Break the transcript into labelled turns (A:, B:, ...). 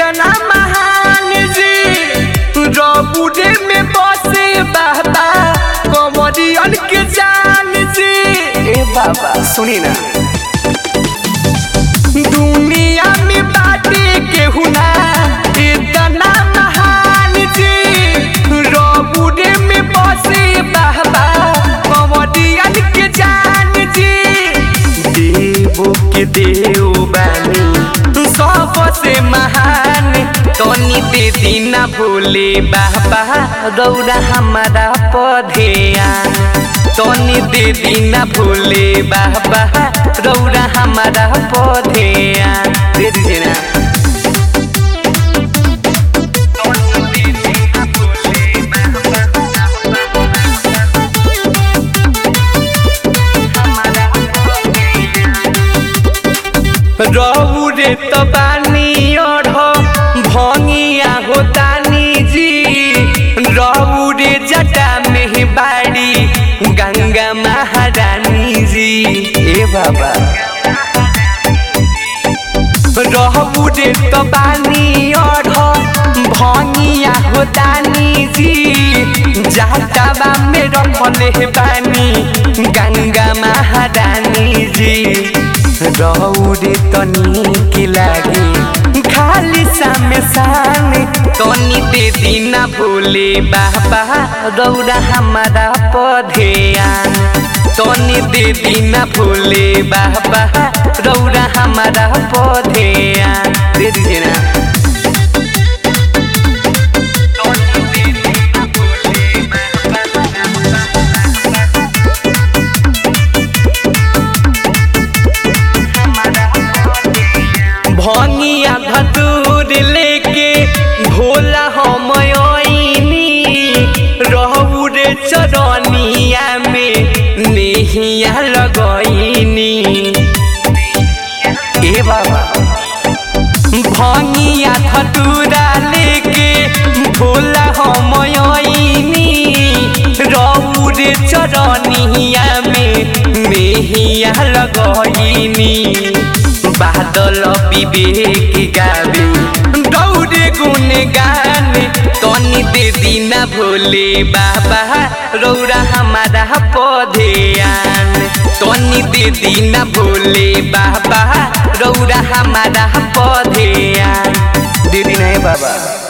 A: इतना महान जी रबुरे में बसे बाबा कमरियन के जान जी ए बाबा सुनी ना दुनिया में बाटे केहू ना इतना महान जी रबुरे में बसे बाबा कमरियन के जान जी देवो के देव बानी सबसे महान तनी दे दीना भोले बाबा गौरा हमारा पधेयान तनी दे दीना भोले बाबा गौरा हमारा पधेयान दे दीजिए ना रौरे तो बानी ओढ़ भंगिया हो दानी जी रौरे जटा में बाड़ी गंगा महारानी जी ए बाबा रौरे तो बानी ओढ़ भंगिया हो दानी जी जाटावा में रखले बानी गंगा महारानी जी रौरे तनी के लागे खाली सामे सामे तनी दे दीना भोले बाबा गौरा हमारा पधेयान तनी दे दीना भोले बाबा गौरा हमारा पधेयान दे दीजिए ना भंगिया धतूर लेके भोला हम रहूरे चरनिया में नेहिया लगैनी ए बाबा भंगिया धतूरा लेके भोला हम रहूरे चरनिया में नेहिया लगैनी बादल विवेक गावे दौड़े गुण गान तनी दे दीना भोले बाबा रौरा हमारा पधेयान तनी दे दीना भोले बाबा रौरा हमारा पधेयान दे दीना है बाबा